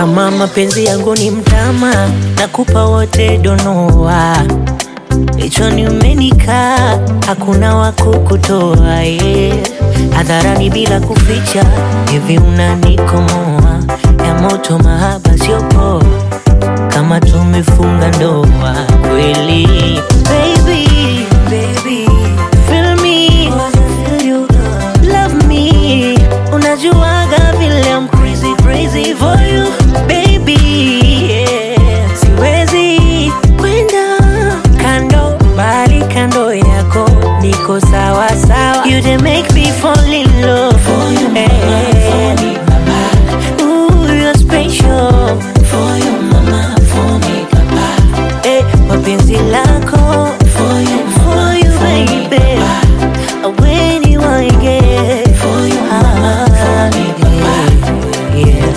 Kama mapenzi yangu ni mtama, nakupa wote donoa. Kichwani umenikaa, hakuna wa kukutoa yeah. Hadharani bila kuficha, hivi unanikomoa ya moto, mahaba sio poa, kama tumefunga ndoa kweli. Baby, baby, feel me, feel you, love me. Unajuaga vile I'm crazy, crazy for you, baby. Yeah. Siwezi kwenda kando, bali kando yako niko sawa sawa. You dey make me fall in love for you, mama, for me, papa. Ooh, you're special for you, mama, for me, papa. Eh, mapenzi lako for you, for you, baby. When you want get for you, mama, for me, papa. Yeah.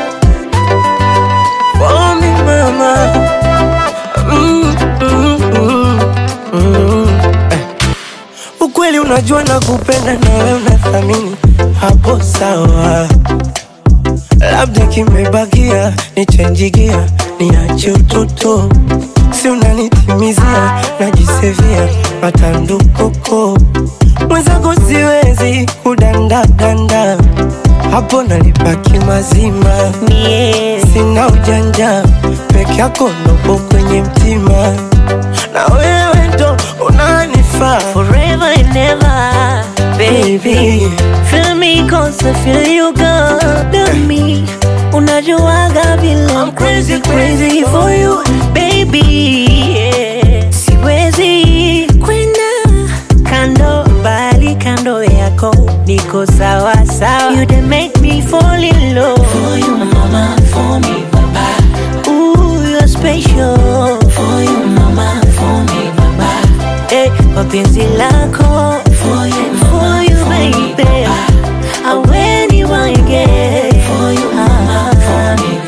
For me mama mm, mm, mm, mm. Eh. Ukweli unajua na kupenda na wewe unathamini hapo sawa, labda kimebakia nichenjigia niache utoto, si unanitimizia najisevia matandukoko mwenzako siwezi kudandadanda hapo nalipaki mazima Mie, sina ujanja peke yako nopo kwenye mtima na wewe ndo unanifaa forever and ever, baby. Baby. Feel me cause I feel you good to me. Unajuaga vile I'm crazy, crazy for you, baby. Yeah. Siwezi kwenda kando, bali kando yako niko sawa sawa. You dey make me fall in love for you, mama, for me, papa. Ooh, you're special for you, mama, for me, papa. Eh, mapenzi lako for you, for you, baby. I when you want get for you, mama, for me,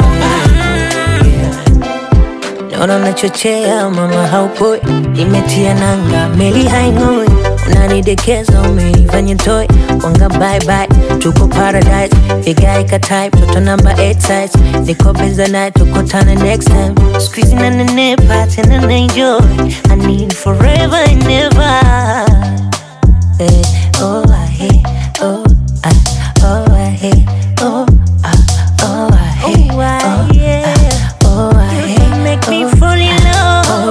Naona unachochea mama, haupoi, imetia nanga, meli haing'oi, unanidekeza, umenifanya toy, wanga bye bye, tuko paradise, vigae ka type, toto number 8 size, niko beza night, tukutane next time, squeezing na nenepa, tena na enjoy, I need forever and never. Eh, oh, I hate, oh, I, oh, I hate, oh, I, oh, I hate, oh, I, oh, I hate, make me fall in love.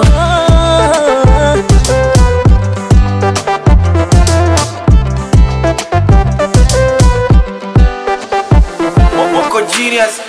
Wako genius